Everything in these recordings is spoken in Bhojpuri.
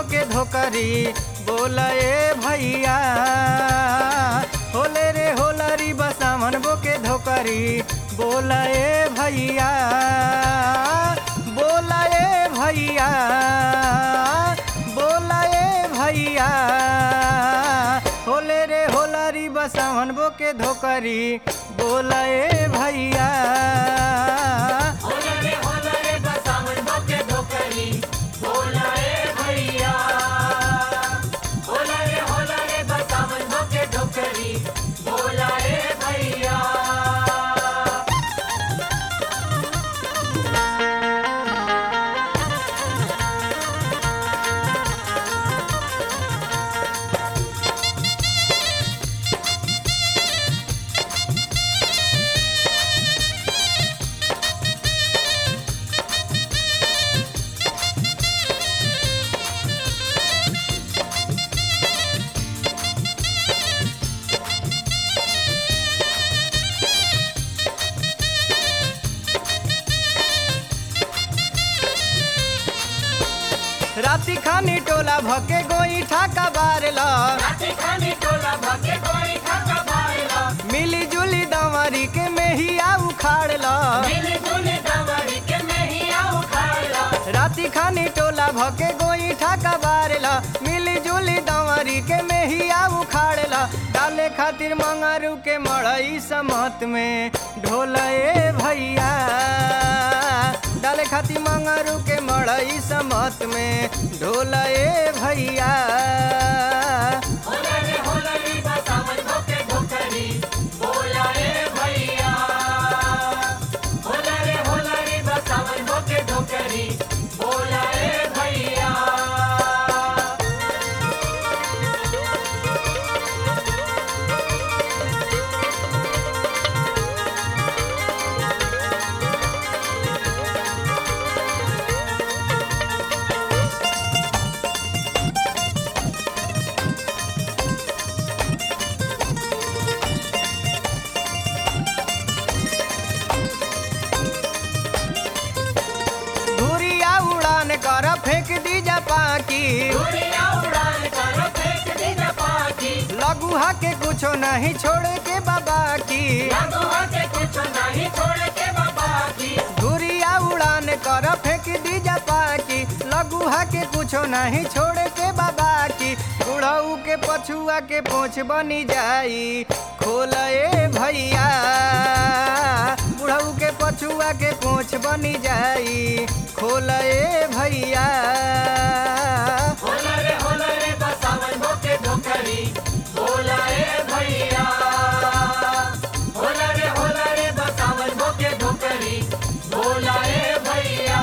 के धोकरी बोला ए भैया होले रे होलरी बसामन बो के धोकरी बोला ए भैया बोला ए भैया बोला ए भैया होले रे होलरी बसावन बो के धोकरी बोला ए भैया होला रे होला रे बसावन बोके धोकरी बोला ए भैया होला रे होला रे बसावन बोके धोकरी बोला ए भैया राति खानी टोला भके गोई ठाका बारला राते खाने टोला भके कोई खाका बारला मिली जुली दंवरी के मेहिया उखाड़ला मिली जुली दवरी के नहीं आऊ खाला राति खानी टोला भके गोई ठाका बारला मिली जुली दंवरी के मेहिया उखाड़ला डाले खातिर मंगारू के मड़ई समत में ढोला ए भैया डाले खातिर मंगारू के मड़ई समत में ढोला ए भैया होला रे होला रे बसावन बोके धोकरी बोला ए भैया होला रे होला रे बसावन बोके धोकरी बोला ए भैया धुरिया उड़ान कर फेंक दी जा पाकी दुनिया उड़ान कर फेंक दी जा पाकी लघुहा के कुछो नहीं छोड़े के बाबा की लगुआ के कुछ नहीं छोड़ के बाबा की धुरिया उड़ान कर फेंक दी जा पाकी लघुहा के कुछो नहीं छोड़े के बाबा की बुढ़ऊ के पछुआ के पोछ बनी जाई खोल ए भैया बुढ़ऊ के पछुआ के पोछ बनी जाई खोल ए भैया होला रे होला रे बसावन बोके धोकरी बोला ए भैया होला रे होला रे बसावन बोके धोकरी बोला ए भैया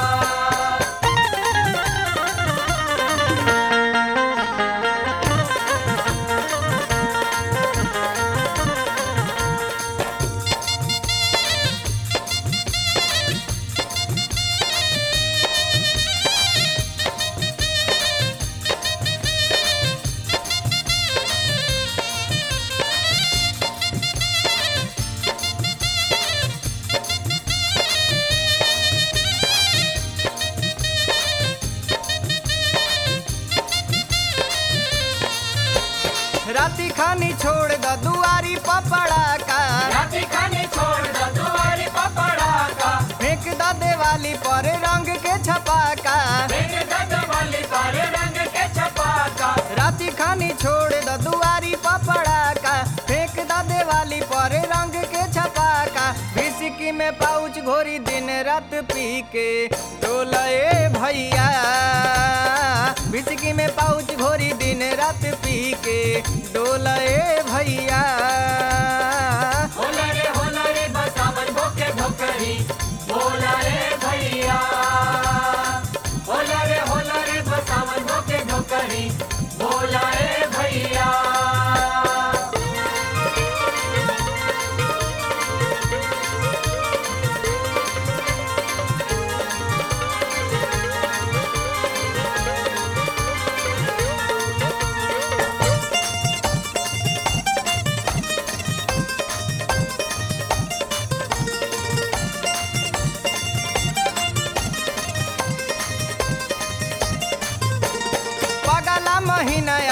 राती खानी छोड़ द दुआरी पपड़ा का राती खाने छोड़ दो दुआरे पपड़ा का फेंक द देवाली पर रंग के छपाका बिन दद वाली पर रंग के छपाका राती खानी छोड़ द दुआरी पपड़ा का फेंक द देवाली पर रंग के छपाका विस्की में पाउच घोरी दिन रात पी के डोला ए भैया विस्की में पाउच घोरी दिन रात पी के डोला ए भैया होला रे होला रे बसावन बोके धोकरी बोला रे भैया होला रे होला रे बसावन बोके धोकरी बोला रे भैया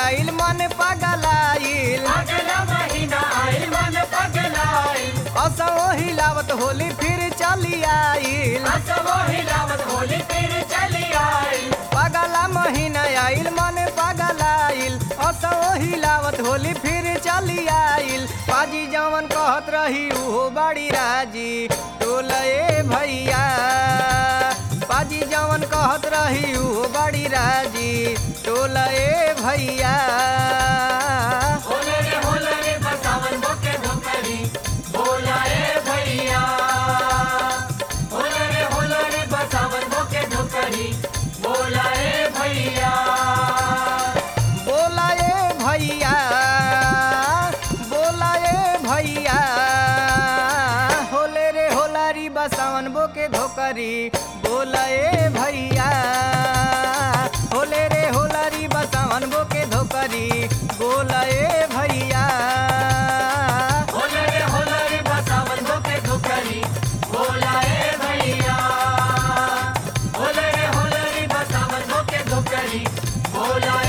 आइल मन पगलाइल अगला महीना आइल मन पगलाइल असो हिलावत होली फिर चली आइल असवो हिलावत होली फिर चली आइल पगला महीना आइल मन पगलाइल असो हिलावत होली फिर चली आइल पाजी जवन कहत रही उहो बड़ी राजी टोलए भैया पाजी जवन कहत रही उहो बड़ी राजी टोलए भैया होले रे होले रे बसावन बोके धोकरी बोला ए भैया होले रे होले रे बसावन बोके धोकरी बोला ए भैया बोला ए भैया बोला ए भैया होले रे होलारी बसावन बोके धोकरी बोला ए भैया होले रे होलारी बसावन बोके धोकरी बोला ए भैया होले रे होले रे बसावन बोके धोकरी बोला ए भैया होले रे होले रे बसावन बोके धोकरी बोला